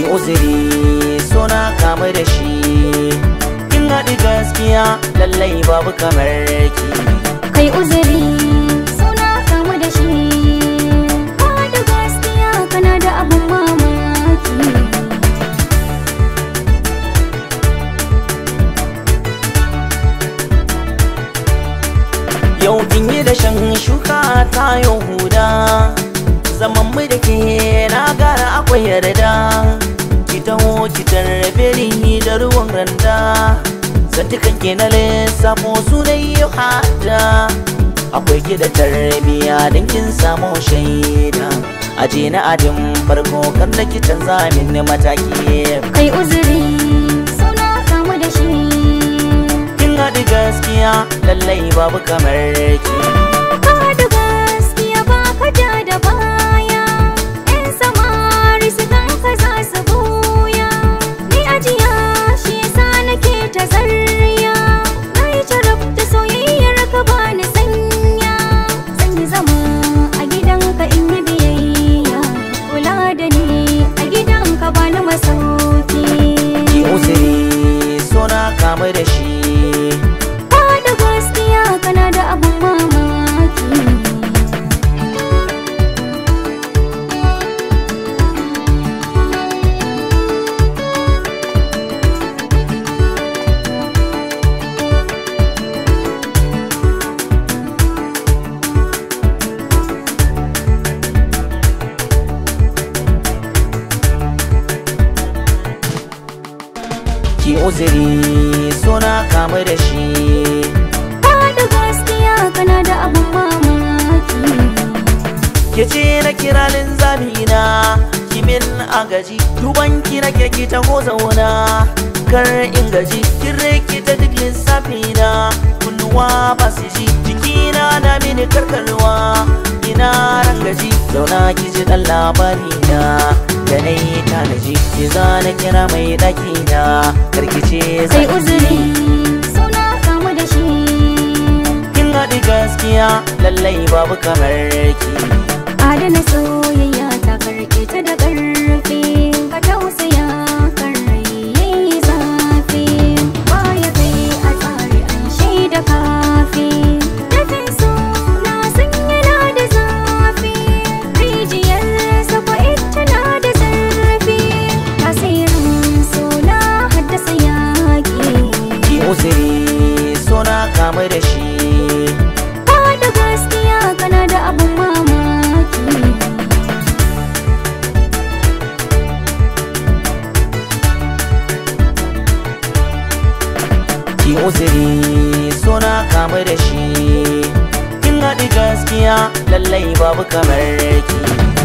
uzuri suna kama da shi kin haɗi gaskiya lallai babu kamar ki kai uzuri suna kamu da shi ka da gaskiya kana da abun mamaki yau kin yi da shan shuka ta yau huda zaman mu da ke na gara akwai yarda ki taho ki tarbe ni da ruwan randa zantukan ke na lissafo su da yi hada akwai ki da tarbiya don kin samu shaida aje na adin farko kan da ki canza min mataki kai uzuri suna kamu da shi kin haɗi gaskiya lallai babu kamar ki ka da gaskiya ba ka ja da baya yan samari su ganka za su buya ni ajiya shi yasa nake ta zarya na yi jarab da soyayyar ka ba ni sanya zan yi zama a gidanka in yi biyayya kula da ni a gidanka ba ni masauki ki uzuri suna kama da shi Ka da gaskiya kana da abun mamaki ki uzuri suna kama da shi Ka da gaskiya kana da abun mamaki ke ce na kira linzamina kimin agaji duban ki na ke ki taho zauna kar in gaji kin rikita duk lissafina kunnuwa ba su ji jikina na mini karkarwa ina rangaji zauna ki ji dan labarina da na yi tanaji ki zana kira mai ɗakina karkice Kai zan uzuri suna kamu da shi kin haɗi gaskiya lallai babu kamar ki Adana soyayya ta karke ta da ƙarfi Ka tausaya kan rai yayi zafi Baya kai a tsari an shaida kafi Dafin so na san yana da zafi Rijiyar sakwa ita na da zarfi Tasirin so na haddasa yaƙi ki uzuri suna kama da shi Ka da gaskiya kana da abun mamaki ki uzuri suna kama da shi kin haɗi gaskiya lallai babu kamar ki